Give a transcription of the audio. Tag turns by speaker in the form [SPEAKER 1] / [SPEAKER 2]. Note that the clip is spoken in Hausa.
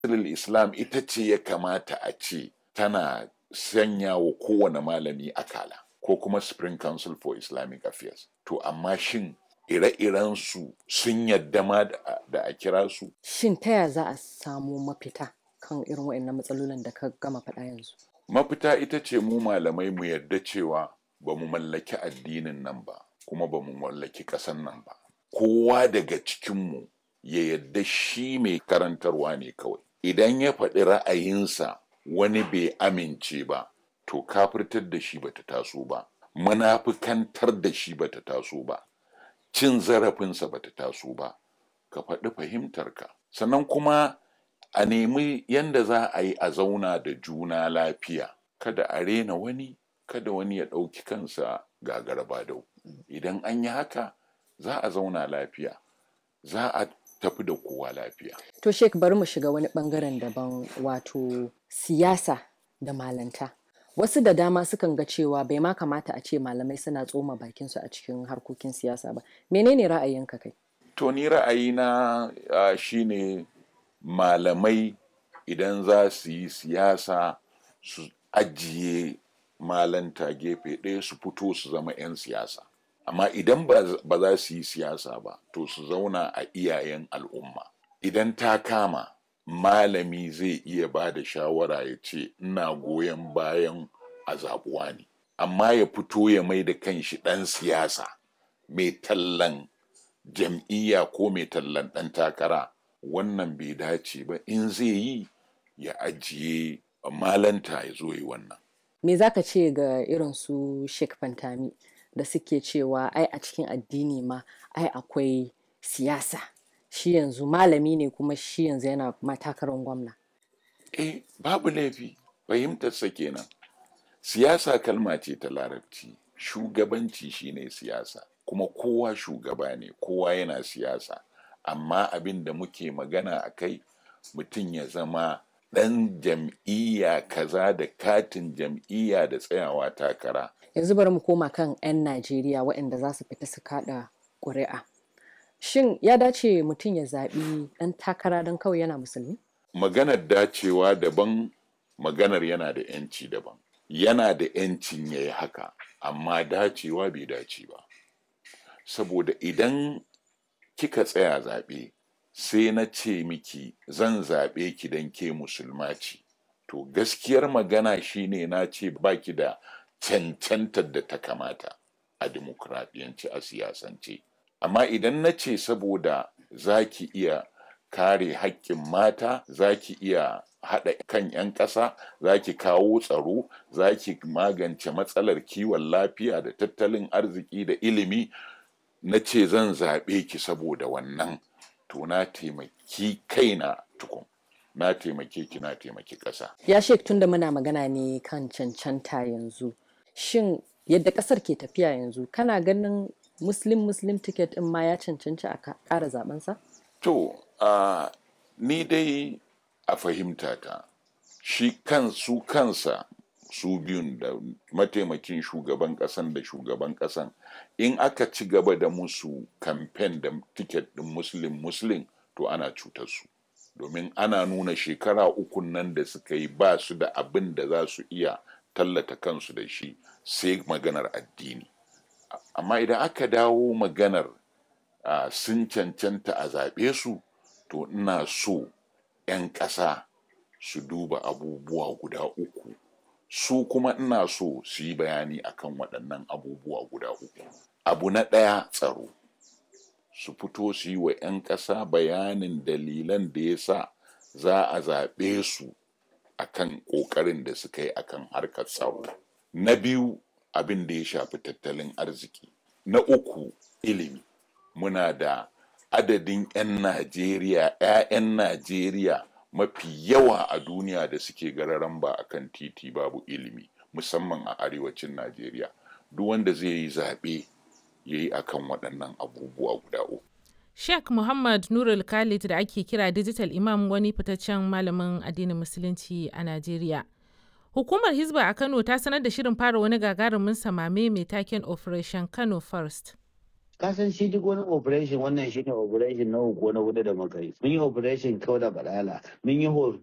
[SPEAKER 1] islam ita ce ya kamata a ce tana sanya wa kowane malami akala ko kuma spring council for islamic affairs to amma shin ire-iren su sun yadda ma da a kira su
[SPEAKER 2] Shin ta ya za a samu mafita kan irin waɗannan matsalolin da ka gama faɗa yanzu?
[SPEAKER 1] mafita ita ce mu malamai mu yarda cewa ba mu mallaki addinin nan ba kuma ba mu mallaki ƙasan nan ba kowa daga cikinmu ya yarda shi mai karantarwa ne kawai idan ya faɗi ra'ayinsa wani bai amince ba to kafirtar da shi bata taso ba munafikantar da shi bata taso ba cin zarafinsa bata taso ba ka faɗi fahimtarka sannan kuma a nemi yanda za a yi a zauna da juna lafiya kada a rena wani kada wani ya ɗauki kansa gagara dau idan an yi haka za a zauna lafiya za a tafi da kowa lafiya
[SPEAKER 2] To Sheik bari mu shiga wani bangaren daban wato siyasa da malanta. Wasu da dama sukan ga cewa bai ma kamata a ce malamai suna tsoma bakinsu a cikin harkokin siyasa ba. Menene ra'ayinka kai?
[SPEAKER 1] to ni ra'ayina uh, shine malamai idan za su yi siyasa su ajiye malanta gefe ɗaya su fito su zama 'yan siyasa amma idan ba ba za su yi siyasa ba to su zauna a iyayen al'umma idan ta kama malami zai iya ba da shawara ya ce ina goyon bayan a zaɓuwa ne amma ya fito ya mai da kanshi ɗan siyasa mai tallan jam'iyya ko mai tallan ɗan takara wannan bai dace ba in zai yi ya ajiye malanta ya zo yi wannan
[SPEAKER 2] Me za ka ce ga irin su Sheik Fantami da suke cewa ai a cikin addini ma ai akwai siyasa. Shi yanzu malami ne kuma shi yanzu yana matakarar gwamna.
[SPEAKER 1] eh babu laifi fahimtarsa kenan siyasa kalma ce ta larabci shugabanci shine siyasa kuma kowa shugaba ne kowa yana siyasa amma abin da muke magana a kai mutum ya zama ɗan jam'iyya kaza da katin jam'iyya da tsayawa takara
[SPEAKER 2] Yanzu bari mu koma kan 'yan Najeriya waɗanda za su fita su kaɗa ƙuri'a. Shin ya dace mutum ya zaɓi ɗan takara don kawai yana musulmi?
[SPEAKER 1] maganar dacewa daban maganar yana da 'yanci daban yana da 'yancin ya yi haka amma dacewa bai dace ba saboda idan kika tsaya zaɓe sai na ce miki zan zaɓe ki don ke musulma ce to gaskiyar magana shine na ce baki da cancantar da ta kamata a dimokuraɗiyance a siyasance amma idan na ce saboda za ki iya kare haƙƙin mata za ki iya haɗa kan 'yan ƙasa za ki kawo tsaro za ki magance matsalar kiwon lafiya da tattalin arziki da ilimi na ce zan zaɓe ki saboda wannan to na taimaki kaina tukun na taimake ki na taimaki ƙasa
[SPEAKER 2] Ya Sheik tunda muna magana ne kan cancanta yanzu. Shin yadda ƙasar ke tafiya yanzu kana ganin Muslim Muslim ticket ɗin ma ya cancanci a ka- ƙara zaɓensa?
[SPEAKER 1] To, uh, ni dai a fahimta ta, shi kan su kansa su biyun da mataimakin shugaban ƙasan da shugaban ƙasan in aka ci gaba da musu kamfen da tiket ɗin muslim muslim to ana cutar su domin ana nuna shekara uku nan da suka yi ba su da abin da za su iya tallata kansu da shi sai maganar addini amma idan aka dawo maganar uh, sun cancanta a zaɓe su to ina so 'yan ƙasa su duba abubuwa guda uku su kuma ina so su yi bayani akan waɗannan abubuwa guda uku abu na ɗaya tsaro su fito su yi wa 'yan ƙasa bayanin dalilan da ya sa za a zaɓe su akan ƙoƙarin da suka yi akan harkar tsaro na biyu abin da ya shafi tattalin arziki na uku ilimi muna da adadin 'yan Najeriya, 'ya'yan Najeriya mafi yawa a duniya da suke gararan ba a kan titi babu ilimi, musamman a arewacin Najeriya. Duk wanda zai yi zaɓe ya yi akan waɗannan abubuwa guda uku.
[SPEAKER 3] Sheikh Muhammad Nurul Khalid da ake kira Digital Imam wani fitaccen malamin addinin Musulunci a Najeriya. Hukumar Hizba a Kano ta sanar da shirin fara wani gagarumin samame mai taken Operation Kano First.
[SPEAKER 4] ka san shi duk wani operation wannan shine operation na uku na hudu da muka yi mun yi operation kau da balala mun yi